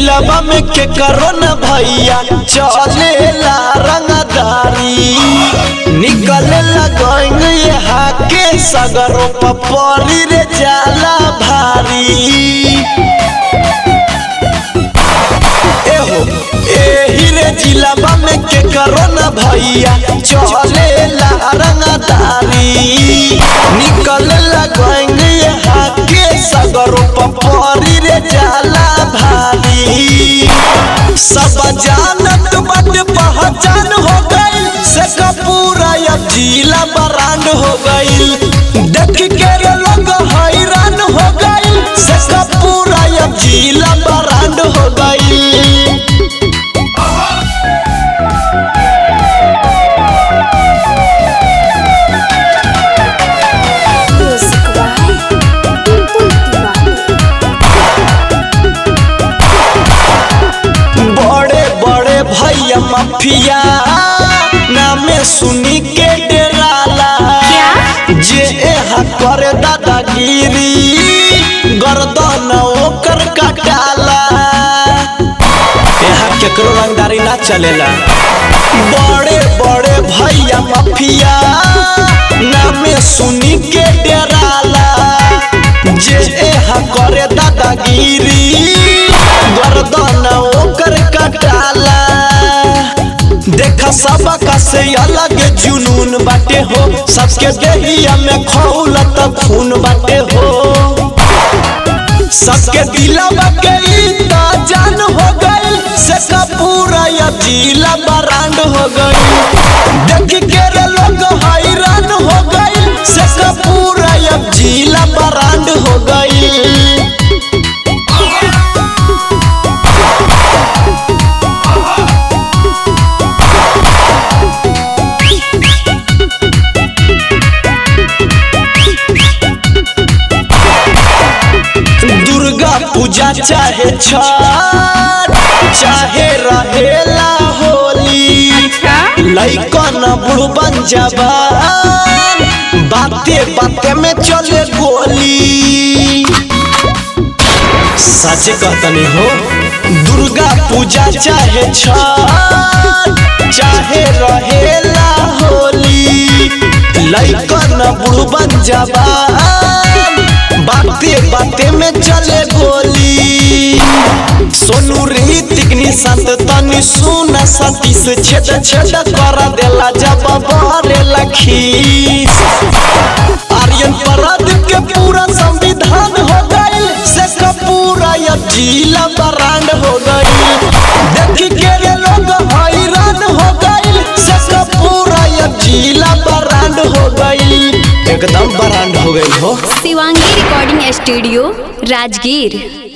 जिलाबा में के करो न भैया चलेला रंगदारी निकले लगन यहाँ के सगरो पपरी रे जाला भारी एहो एही रे जिलाबा में के करो न भैया चलेला रंगदारी निकल लगन यहाँ के सगरो पपरी रे जाला भारी सब जानत बट पहचान हो गई से कपूरा अब जिला बरांड हो गई देख के रे लोग हैरान हो गई से कपूरा अब जिला बरांड हो गई Music by Pintu Tiwari. बड़े बड़े भैया माफिया नामे सुनी के डराला जे एहा करे दादागिरी गर्दन ओकर कटाला यहाँ केकरो रंगदारी ना चलेला बड़े बड़े भैया माफिया नामे सुनी के डराला जे एहा करे दादागिरी गर्दन ओकर कटाला देखा सबका से अलग जुनून बाटे हो सबके देहिया में खौलत खून बाटे हो सबके दिलवा के ई त जान हो गई से कपूरा या जिला बरांड हो गई देख के रे लोग हैरान हो गई से कपूरा या जिला बरांड हो गई दुर्गा पूजा चाहे छठ चाहे रहेला होली लइकन बुढ़बन जवान बाते बाते में चले गोली सच कहतनी हो दुर्गा पूजा चाहे छठ चाहे रहेला होली लइकन बुढ़बन जवान बाते बाते में चले गोली सोनू रीतिक निशांत तनी सुन सतीश छेद छेद कर देला जब बहरे लखीस आर्यन परद के पूरा संविधान हो गई से कपूरा या जिला बरांड हो गई देख के रे लोग हैरान हो गई से कपूरा या जिला बरांड हो गई एकदम बरांड हो गई हो शिवांगी रिकॉर्डिंग स्टूडियो राजगीर